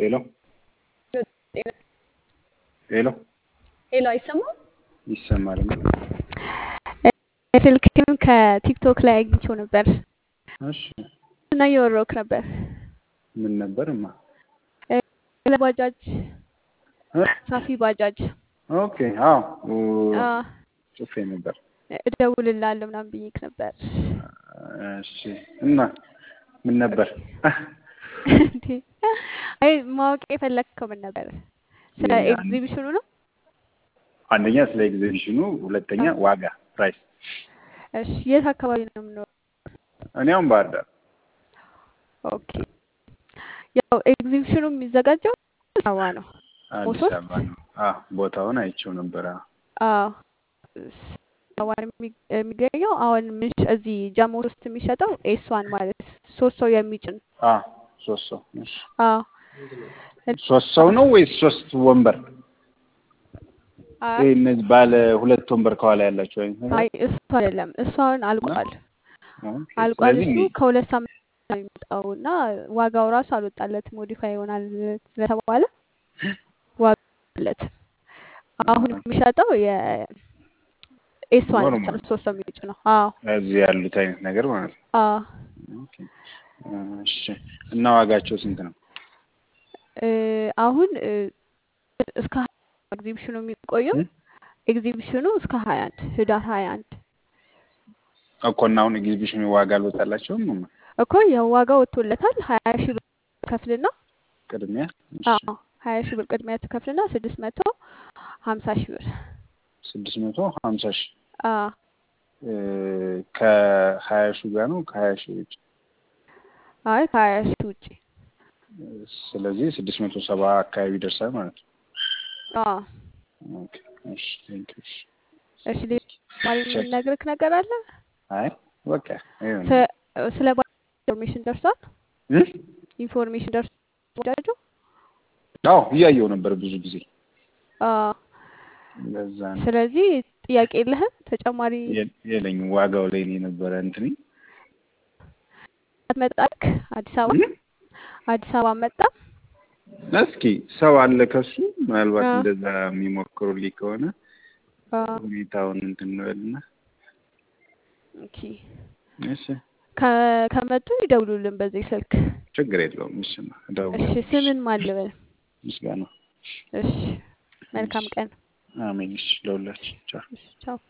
ሄሎ ሄሎ ሄሎ አይሰማም? ይሰማል። ስልክህን ከቲክቶክ ላይ አግኝቼው ነበር እሺ እና እየወረውክ ነበር ምን ነበር ማ ስለ ባጃጅ ሳፊ ባጃጅ ኦኬ አዎ አ፣ ጽፌ ነበር። እደውልልሃለሁ ምናምን ብዬክ ነበር። እሺ እና ምን ነበር? እንዴ አይ ማወቅ የፈለግከው ምን ነበር? ስለ ያን- ኤግዚቢሽኑ ነው? አንደኛ ስለ ኤግዚቢሽኑ፣ ሁለተኛ ዋጋ ፕራይስ። እሺ የት አካባቢ ነው የምኖረው? እኔ አሁን ባህር ዳር ኦኬ ያው ኤግዚቢሽኑ የሚዘጋጀው አዲስ አበባ ነው። አዲስ ሞሶስ? አበባ ነው። አዎ ቦታውን አይቼው ነበር። አዎ አዎ አበባ ነው የሚ- የሚገኘው አሁን ምንሽ እዚህ ጃሞ ውስጥ የሚሸጠው ኤስዋን ማለት ሶስት ሰው የሚጭን አዎ ሶስት ሰው እሺ። አዎ ሶስት ሰው ነው ወይስ ሶስት ወንበር? አይ ይሄ እነዚህ ባለ ሁለት ወንበር ከኋላ ያላቸው አይነት ነገር? አይ እሱ አይደለም እሱ አሁን አልቋል ኦኬ። አልቋል ስለዚህ እሱ ከሁለት ሳምንት ነው የሚመጣው እና ዋጋው ራሱ አልወጣለትም ሞዲፋይ ይሆናል ስለተባለ ዋጋ አለት አሁን የሚሸጠው የኤስዋን ብቻ ኖርማል ነው ሶስት ሰው የሚጭ ነው አዎ እዚህ ያሉት አይነት ነገር ማለት ነው። አዎ ኦኬ። እሺ እና ዋጋቸው ስንት ነው? እ፣ አሁን እ፣ እስከ ሀያ ኤግዚቢሽኑ የሚቆየው እ? ኤግዚቢሽኑ እስከ ሀያ አንድ ህዳር ሀያ አንድ እኮ እና አሁን ኤግዚቢሽኑ ዋጋ አልወጣላቸውም ነው እኮ ያው ዋጋ ወጥቶለታል ሀያ ሺህ ብር ከፍልና ቅድሚያ? እሺ አዎ ሀያ ሺህ ብር ቅድሚያ ትከፍልና ስድስት መቶ ሀምሳ ሺህ ብር ስድስት መቶ ሀምሳ ሺህ አዎ እ፣ ከሀያ ሺህ ጋር ነው ከሀያ ሺህ ውጭ አይ ከሀያ ሺህ ውጭ ስለዚህ ስድስት መቶ ሰባ አካባቢ ይደርሳል ማለት ነው። አዎ ኦኬ እሺ ቴንክ ዩ እሺ እሺ ሌላ ተጨማሪ የምነግርህ ነገር አለ አይ በቃ ይኸው ነው። ስለ- ስለ ባጃጅ ኢንፎርሜሽን ደርሷል እ? ኢንፎርሜሽን ደርሷል ባጃጁ አዎ እያየው ነበር ብዙ ጊዜ አዎ ለዛ ነው ስለዚህ ጥያቄ የለህም ተጨማሪ የ- የለኝም ዋጋው ላይ ነው የነበረ እንትኔ መጣልክ አዲስ አበባ እ? አዲስ አበባ መጣ እስኪ ሰው አለ ከሱ ምናልባት አዎ። እንደዛ የሚሞክሩልኝ ከሆነ አዎ ሁኔታውን እንትን እንበልና ኦኬ እሺ ከ- ከመጡ ይደውሉልን በዚህ ስልክ ችግር የለውም። እሺ እሺ እደውላለሁ። ስምን ማን ልበል ምስጋና እሺ መልካም ቀን አሜን። እሺ ለሁላችን ቻው። እሺ ቻው